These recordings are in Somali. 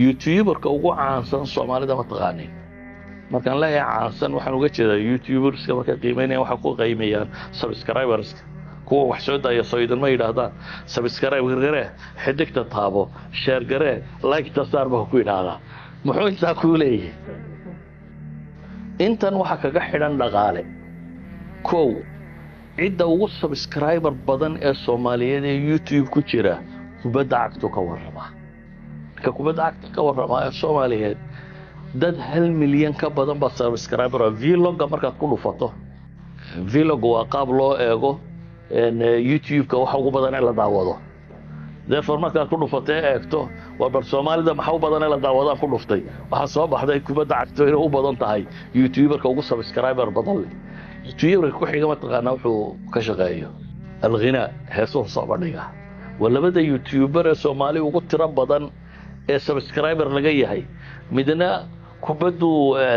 youtuberka ugu caansan soomaalida ma taqaanin markaan leeyahay caansan waxaan uga jeedaa youtuberska markay qiimeynayaan waxay ku qiimeeyaan subscriberska kuwa wax soo daaya soo idinma yidhaahdaan subscribe garee xidigta taabo sheer garee liketa saar baa ku yidhaahdaa muxuu intaa kuu leeyahay intan waxaa kaga xidhan dhaqaale kow cidda ugu subscriber badan ee soomaaliyeed ee youtube ku jira kubadda cagtu ka warramaa marka kubadda cagta ka warramaa ee soomaaliyeed dad hal milyan ka badan baa subscriber vlogga markaad ku dhufato vlog waa qaab loo eego youtube-ka waxa ugu badan ee la daawado therefore markaad ku dhufatee eegto waa bal soomaalida maxa u badan ee la daawadaan ku dhuftay waxaa soo baxday kubadda cagto inay u badan tahay youtuberka ugu subscriber badan leh youtuberka ku xiga mataqaanaa wuxuu ka shaqeeyo alghinaa heesuhu soo bandhiga waa labada youtuber ee soomaali ugu tiro badan ee subscriber laga yahay midna kubadduu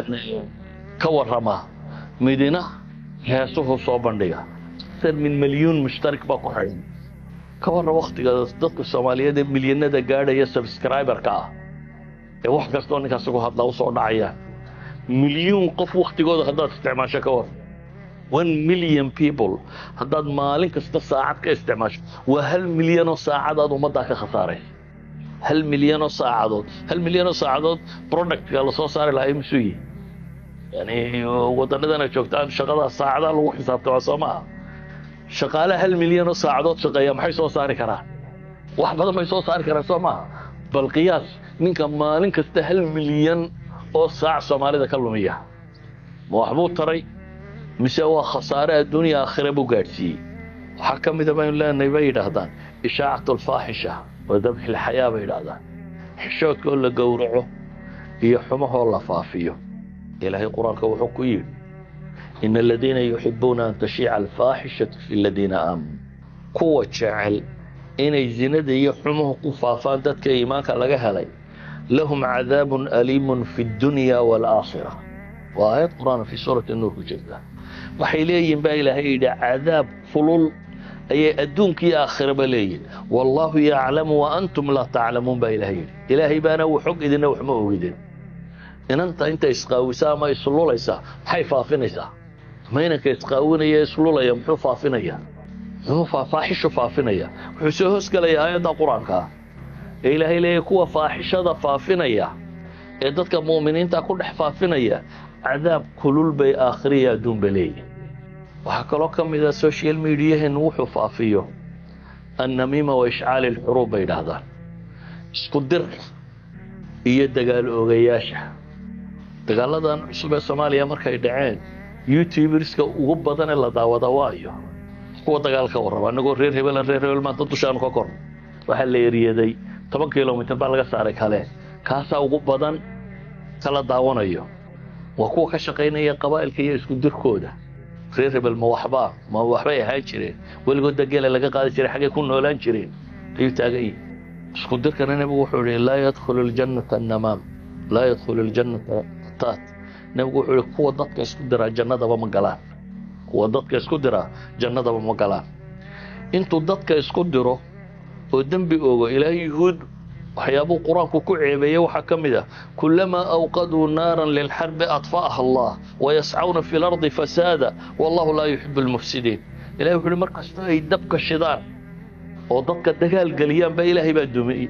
ka warramaa midna heesuhu soo bandhiga min milyuun mushtarik baa ku xidhan ka warra waktiga dadka soomaaliyeed ee milyanada gaadhaya subscriberka ah ee wax kastoo ninkaas ugu hadlaa usoo dhacaya milyuun qof waktigooda haddaad isticmaasho ka war one million people haddaad maalin kasta saacad ka isticmaasho waa hal milyanoo saacadaad ummaddaa ka khasaaraysa hal milyanoo saacadood hal milyanoo saacadood productka lasoo saari lahaa imisuu yihi yani wadannadana joogtaan shaqada saacadaa lagu xisaabtama soo maaha shaqaale hal milyan oo saacadood shaqeeya maxay soo saari karaan wax badan bay soo saari karaan soo maaha bal qiyaas ninka maalin kasta hal milyan oo saac soomaalida ka lumiya ma waxbuu taray mise waa khasaare adduunya aakhira buu gaadhsiiyey waxaa ka mida baynu leenahay bay yidhaahdaan ishaacat alfaaxisha wa dabxi lxayaa bay yidhaahdaan xishoodka oo la gowraco iyo xumahoo la faafiyo ilaahay qur-aanka wuxuu ku yidhi in aladiina yuxibuuna an tashiica alfaaxishatu fi aladiina aamanuu kuwa jecel inay zinada iyo xumuhu ku faafaan dadka iimaanka laga helay lahum cadaabun aliimun fi dunya waalaakhira waa aayad qur-aan fii suurati nuur ku jirta waxay leeyihin baa ilaahay yidhi cadaab fulul ayay adduunkiiyo aakhiraba leeyihin wallaahu yaclamu wa antum laa taclamuun baa ilaahay yidhi ilaahay baana uu xog idina wax ma ogidin inanta inta isqaawisaa ama islulaysaa maxay faafinaysaa maynanka isqaawinaya islulaya muxuu faafinaya muxuu faaxishu faafinaya wuxuu soo hoosgelaya aayadda qur-aanka ah ee ilaahay leeyahy kuwa faaxishada faafinaya ee dadka mu'miniinta ku dhex faafinaya cadaab kulul bay aakhiriya adduunba leeyihin waxaa kaloo ka mid a social mediahen wuxuu faafiyo annamiima wa ishcaali alxuruub bay idhaahdaan isku dir iyo dagaal oogayaasha dagaaladan cusub ee soomaaliya markay dhaceen youtuberska ugu badan ee la daawada waayo kuwa dagaal ka warraba annagoo reer hebelan reer hebel maanta dushaanu ka kor waxaa la eriyaday toban kilomitr baa laga saaray kale kaasaa ugu badan kala daawanayo waa kuwa ka shaqaynaya qabaa'ilka iyo isku dirkooda reer hebel ma waxbaa ma waxbay ahaan jireen weligoodda geela laga qaadi jiray xaggay ku noolaan jireen ayuu taagan yihi isku dirkana nebigu wuxuu ihi laa yadkhulu ljannata annamaam laa yadkhulu ljannata taat nebigu wuxuu ihi kuwa dadka isku diraa jannadaba ma galaan kuwa dadka isku diraa jannadaba ma galaan intuu dadka isku diro oo dembi ogo ilaahay yuhuud waxyaabuu qur-aanku ku ceebeeyey waxaa ka mid ah kulamaa awqaduu naaran lilxarbi adfa'aha allah wayascawna fi lardi fasaada wallahu laa yuxibu lmufsidiin ilahay wuxu uhi mar kasta ay dabka shidaan oo dadka dagaal geliyaan baa ilaahay baa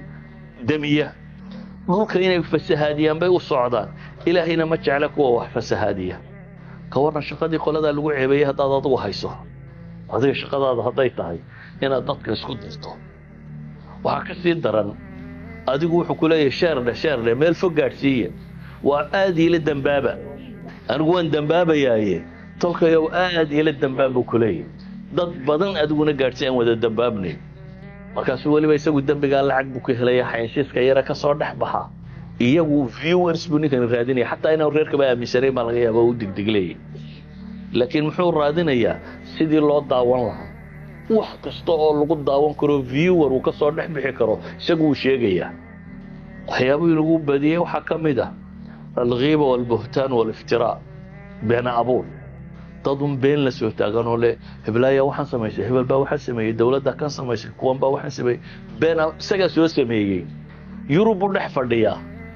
demiya dhulka inay fasahaadiyaan bay u socdaan ilaahayna ma jecla kuwa wax fasahaadiya ka warran shaqadii qoladaa lagu ceebeeyey haddaad adigu hayso adiga shaqadaada hadday tahay inaad dadka isku dirto waxaa ka sii daran adigu wuxuu ku leeyahay sheerdhe sheerdhe meel fog gaadhsiiya waa aad iila dembaaba anigu waan dembaabayaaye tolkayow aad iila dembaab buu ku leeyahay dad badan adiguna gaadhsi aan wada dembaabnayn markaasuu weliba isagu dembigaa lacag buu ka helaya xaynsiiska yare ka soo dhex baxa iyagu viewers buu ninkan raadinaya xataa inaan reerkaba aaminsanayn baa laga yaaba u digdig leeyahy laakiin muxuu raadinayaa sidii loo daawan lahaa wax kasta oo lagu daawan karo viewer uu ka soo dhex bixi karo isagu wuu sheegayaa waxyaabihii lagu badiyey waxaa ka mid ah alghiiba walbuhtaan waliftiraa been abuur dadun been la soo taaganoo le heblaaya waxaan samaysay hebel baa waxaan sameeyey dowladda kan samaysay kuwan baa waxaan sameeyey been isagaa soo sameeyey yurub buu dhex fadhiyaa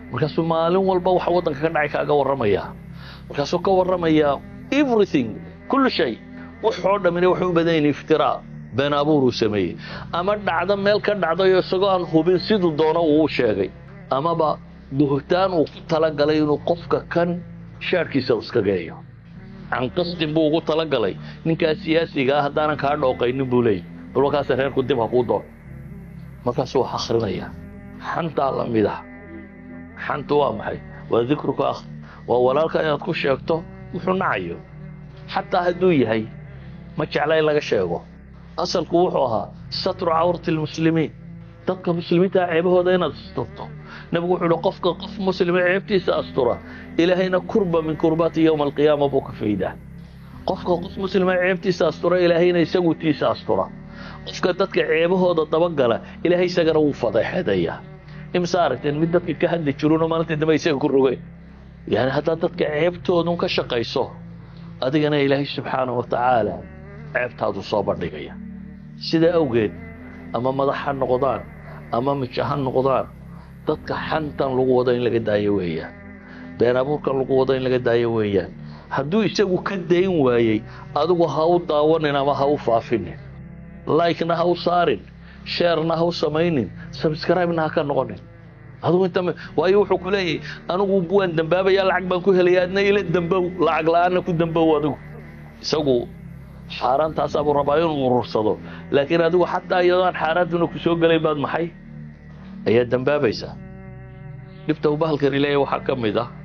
markaasuu maalin walba waxa waddanka ka dhacay kaaga warramaya markaasuu ka warramayaa everything kullu shay wuxoo dhammina waxay u badan yihin iftiraa been abuuruu sameeyey ama dhacdo meel ka dhacdayo isagoo aan hubin siduu doono uu sheegay amaba buhtaan uu ku talagalay inuu qofka kan shaarhkiisa iska geeyo can qasdin buu ugu talagalay ninkaa siyaasiga ah haddaanan kaa dhooqaynin buu leeyay bal markaas reerku dib ha kuu doon markaasuu wax akhrinayaa xantaa la mid ah xantu waa maxay waa dikruka akh waa walaalka inaad ku sheegto wuxuu nacayo xataa hadduu yahay ma jecla in laga sheego asalku wuxuu ahaa satru cawrati lmuslimiin dadka muslimiinta ceebahooda inaad asturto nebigu wuxuu uhi qofka qof muslima ceebtiisa astura ilaahayna kurba min kurbaati yowma alqiyaama buu ka faydaa qofka qof muslima ceebtiisa astura ilaahayna isagu tiisa astura qofka dadka ceebahooda dabagala ilaahay isagana wuu fadeexeedayaa imse aragteen mid dadka ka hadli jirunoo maalintii dambe isaga ku rogeen yani haddaad dadka ceebtoodun ka shaqayso adigana ilaahay subxaana wa tacaala ceebtaadu soo bandhigaya sidaa awgeed ama madax ha noqdaan ama mija ha noqdaan dadka xantan lagu wado in laga daayo weeyaan been abuurkan lagu wado in laga daayo weeyaan hadduu isagu ka dayn waayey adigu ha u daawanin ama ha u faafinin likena ha u saarin sheerna ha u samaynin subscribena ha ka noqonin adigu inta waayo wuxuu ku leeyahay anigu waan dambaabaya lacag baan ku helaya adna ila dambow lacag la-aanna ku dambow adigu isagu xaaraantaasaa buu rabaa inuu urursado laakiin adigu xataa iyadoo aan xaaraantuna ku soo gelayn baad maxay ayaa dambaabaysaa dhibta uu bahalkani leeyahay waxaa ka mid ah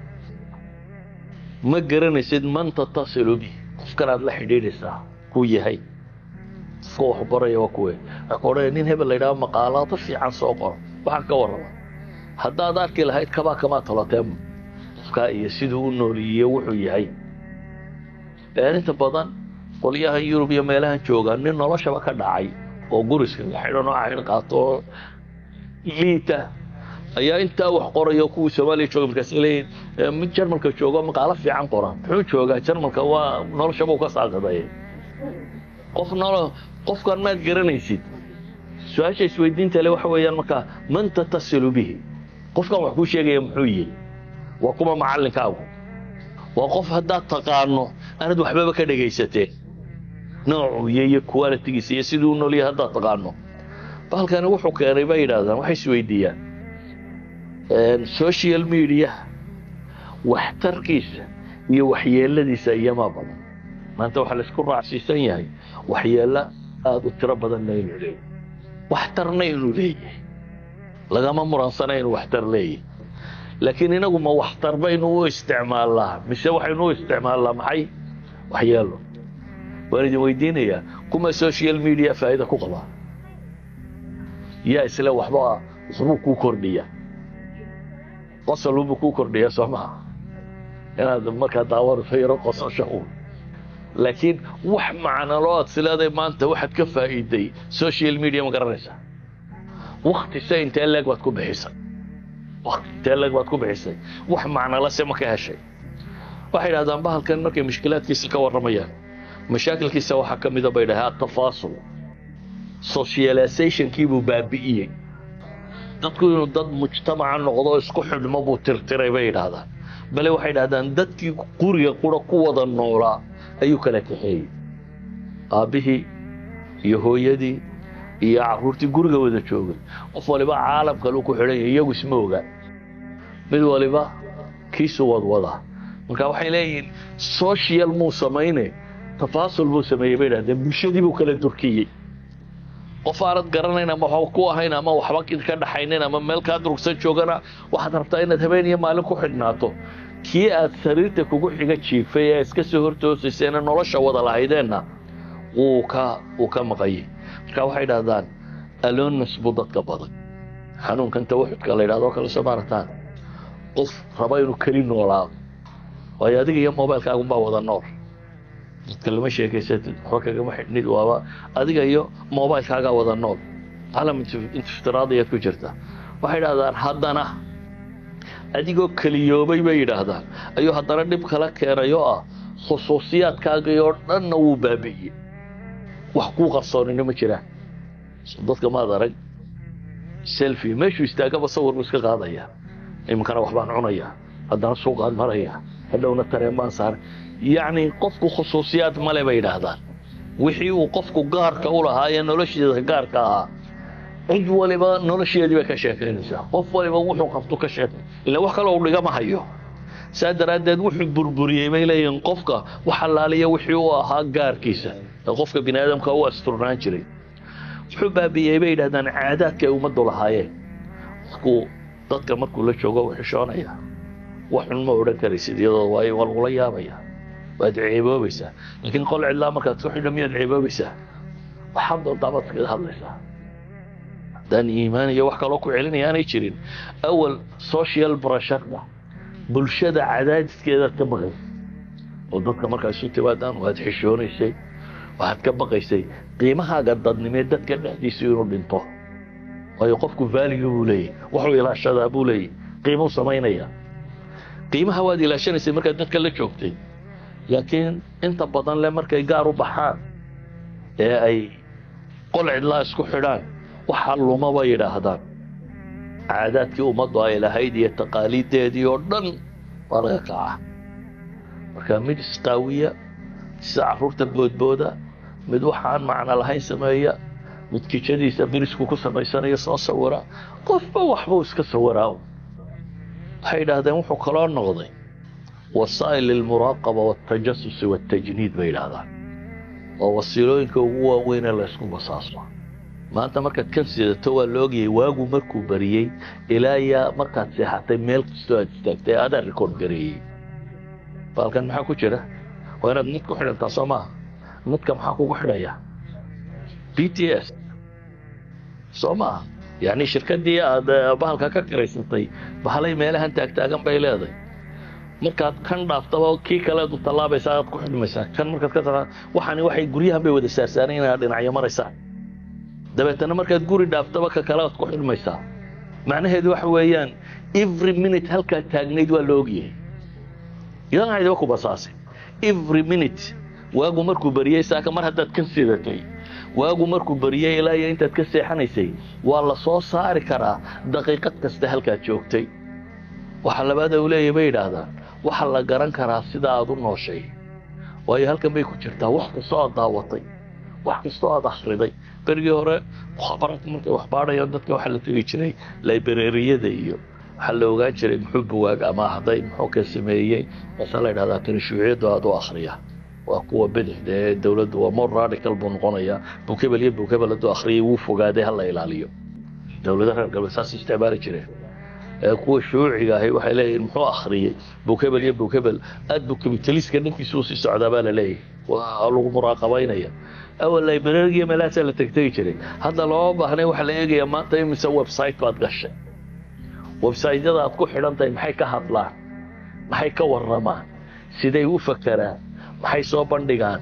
ma garanaysid man tatasilu bih qofkan aad la xidhiidhaysaa kuu yahay qofka wax baraya waa kuwe waxaa ka odhanaya nin hebel la yidhaha maqaalaado fiican soo qoro waxaan ka warrama haddaad arki lahayd kabaa kamaa toloteen qofkaa iyo siduu u nooliyiyo wuxuu yahay inta badan qolyahan yurub iyo meelahan jooga nin noloshaba ka dhacay oo guriska xidhan oo cayn qaato oo liita ayaa intaa wax qoraya kuwii soomaaliya jooga markaas leeyihin mid jarmalka joogo maqaalo fiican qora muxuu joogaa jarmalka waa noloshaba u ka saaqaday qof nolo qofkan maad garanaysid su-aasha isweydiinta le waxa weeyaan markaa man tatasilu bihi qofkan wax kuu sheegaya muxuu yihi waa kuma macallinkaagu waa qof haddaad taqaano aanad waxbaba ka dhegaysateen noocuu iyo iyo qualitigiisa iyo siduu u noolyahay haddaad taqaano bahalkani wuxuu keenay bay yidhaahdaan waxay isweydiiyaan social media waxtarkiisa iyo waxyeeladiisa iyomaa badan maanta waxaa laisku raacsiisan yahay waxyeello aada u tiro badanna inuu leeyahy waxtarna inuu leeyahay lagama muransana inuu waxtar leeyahay laakiin inagu ma waxtar baynu u isticmaalnaa mise waxaynu u isticmaalnaa maxay waxyeelo waan idin weydiinayaa kuma social media faa'iida ku qabaa yaa isle waxba waxbuu kuu kordhiya qosolbuu kuu kordhiya soo maha inaad markaa daawanayso yaro qososho uun laakiin wax macnaloo aad sileeday maanta waxaad ka faa'iiday social media ma garanaysaa wakti se intee leeg baad ku bixisay wakti intee leeg baad ku bixisay wax macnala se ma ka heshay waxay idhahdaan bahalkan markay mushkilaadkiisa ka warramayaan mashaakilkiisa waxaa ka mida bay dhahay atafaasul socializationkiibuu baabi'iyey dadku inuu dad mujtamaca noqdo isku xidhmo buu tirtiray bay yidhaahdaan bale waxay idhahdaan dadkii guriga qura ku wada noolaa ayuu kala kaxeeyey aabbihii iyo hooyadii iyo carruurtii guriga wada joogay qof waliba caalam kaleu ku xidhan yahay iyagu isma ogaa mid waliba kiisu wadwadaa marka waxay leeyihiin social muu samayne tafaasul buu sameeyey bay idhahdeen bulshadii buu kala durkiyey qof aanad garanayn ama waxba ku ahayn ama waxba ka dhaxaynin ama meel kaa durugsan joogana waxaad rabtaa inaad habeen iyo maalin ku xidhnaato kii aad sariirta kugu xiga jiifay ee iska soo hortoosaysayna nolosha wada lahaydeenna wuu ka wuu ka maqayay marka waxay idhahdaan alonas buu dadka badan xanuunkan tawaxudka la yidhahdo kale soo maarataan qof raba inuu keli noolaado waayo adiga iyo mobilkaagunbaa wada nool dadka lama sheekaysatid waxba kagama xidhnid waaba adiga iyo mobilkaagaa wada nool calam intiftiraadayaad ku jirta waxay idhahdaan haddana adigoo keliyoobay bay yidhaahdaan ayuu haddana dhib kala keenay oo ah khusuusiyaadkaagii oo dhanna wuu baabi'iyey wax kuu qarsoonina ma jiraan dadka maad arag selfi meeshuu istaagaba sawir buu iska qaadaya iminkana waxbaan cunaya haddana suuqaan maraya hadhowna tareen baan saaray yacni qofku khusuusiyaad male bay yidhaahdaan wixii uu qofku gaarka u lahaa ee noloshiisa gaarka ahaa cid waliba nolosheedii bay ka sheekaynaysaa qof waliba wuxuu qabto ka sheekay ila wax kaloo u dhigama hayo saa daraaddeed wuxuu burburiyey bay leeyihiin qofka wax allaaliya wixii u ahaa gaarkiisa ee qofka bini aadamka u asturnaan jiray wuxuu baabi'iyey bay yidhahdaan caadaadka ay ummaddu lahaayeen qofku dadka markuu la joogo u xishoonaya wax xun ma odhan karaysid iyadoo waayo waa lagula yaabaya waad ceeboobaysaa laakiin qol cidlaa markaad ku xidho miyaad ceeboobaysaa waxaad doontaa baad iskaga hadlaysaa haddaan iimaan iyo wax kaloo ku celinaya aanay jirin awal social brasharka bulshada cadaadiskeedaad ka baqaysay oo dadka markaa isu timaadaan waad xishoonaysay waxaad ka baqaysay qiimahaaga dadnimee dadka dhexdiisu inuu dhinto waayo qofku vaaliga buu leeyahy waxuu ilaashadaa buu leeyahy qiimuu samaynaya qiimaha waad ilaashanaysay markaad dadka la joogtay laakiin inta badan le markay gaar u baxaan ee ay qol cidlaa isku xidhaan waxaa luma bay yidhaahdaan caadaadkii ummaddu ay lahayd iyo taqaaliiddeedii oo dhan waa laga kacaa marka mid isqaawiya sida carruurta boodbooda mid waxaan macno lahayn sameeya mid kijadiisa birisku ku samaysanaya soo sawira qofba waxbuu iska sawiraa waxay yidhaahdeen wuxuu kaloo noqday wasaa'il lilmuraaqaba waltajasusi waltajniid bay yidhaahdaan waa wasiilooyinka ugu waaweyn ee laysku basaaso maanta markaad kan sidato waa la ogayay waagu markuu bariyey ilaa yaa markaad seexatay meel kastoo aad istaagtay adaa rikoord gareeyey baalkan maxaa ku jira waa inaad nid ku xidhantaa soo maaha nidka maxaa kugu xidhaya b t s soo maaha yacni shirkaddii aad bahalka ka karaysatay bahalay meelahan taagtaagan bay leedahay markaad kan dhaaftaba kii kaleed u tallaabaysaa aad ku xidhmaysaa kan markaad ka taa waxaani waxay guryahan bay wada saarsaanayn inaad dhinacyo maraysaa dabeetana markaad guri dhaaftaba ka kale aad ku xidhmaysaa macnaheedu waxa weeyaan every minute halkaad taagnayd waa la ogyahay idan aydiba ku basaasay every minute waagu markuu bariyey saaka mar haddaad kan sidatay waagu markuu bariyey ilaa iyo intaad ka seexanaysay waa la soo saari karaa daqiiqad kasta halkaad joogtay waxa labaada uu leeyahy bay yidhaahdaan waxa la garan karaa sida aad u nooshay waayo halkan bay ku jirtaa wax kastoo aad daawatay wax kastoo aad akhriday berigii hore mukhaabaraadka markay wax baadhayaan dadka waxaa la tegi jiray librariyada iyo waxaa la ogaan jiray muxuu buwaag ama ahday muxuu ka sameeyey baasaa la yidhahdaa tani shuuciyaddu aad u akhriya waa kuwa bidixda ee dowladdu waa more radical buu noqonayaa bukebel iyo bukebel hadduu akhriyay wuu fogaaday hala ilaaliyo dowlada reer galbeed saas isticmaali jireen kuwa shuuciga ahi waxay leeyihin muxuu akhriyey bukebel iyo bukebel aad buu kabitaliska dhankiisa usii socdaa baa la leeyahay waa lagu muraaqabaynaya awal librariga meelahaasaa la tegtegi jiray hadda looma baahnay waxaa la eegayaa maanta imise website baad gashay websaytyada aad ku xidhan tahay maxay ka hadlaan maxay ka warramaan siday u fakeraan maxay soo bandhigaan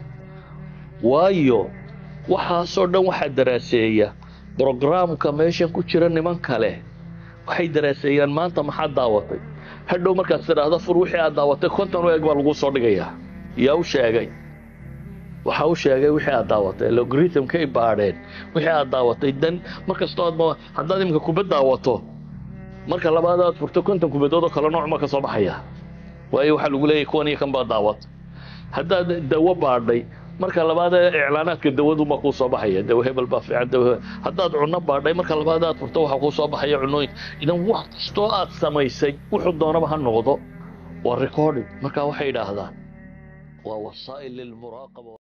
waayo waxaasoo dhan waxaa daraaseeya brograamka meeshan ku jira niman kale waxay daraaseeyaan maanta maxaad daawatay hadhow markaad tidhaahdo fur wixii aad daawatay konton u eg baa lagu soo dhigayaa yaa u sheegay waxa u sheegay wixii aad daawatay logaritmkay baadheen wixii aad daawatay dan markastoo aad haddaad iminka kubad daawato marka labaad aad furto konton kubadood oo kale nooc ma ka soo baxaya waayo waxaa lagu leeyahy kuwan iyo kan baa daawat haddaad dawo baadhay marka labaad iclaanaadka dawaduma kuu soo baxaya dawo hebel baa fiican dawo haddaad cunno baadhay marka labaad aad furto waxaa kuu soo baxaya cunooyin idan wax kastoo aad samaysay wuxuu doonaba ha noqdo waa recording marka waxay yidhaahdaan waa wasaa'il lilmuraaqaba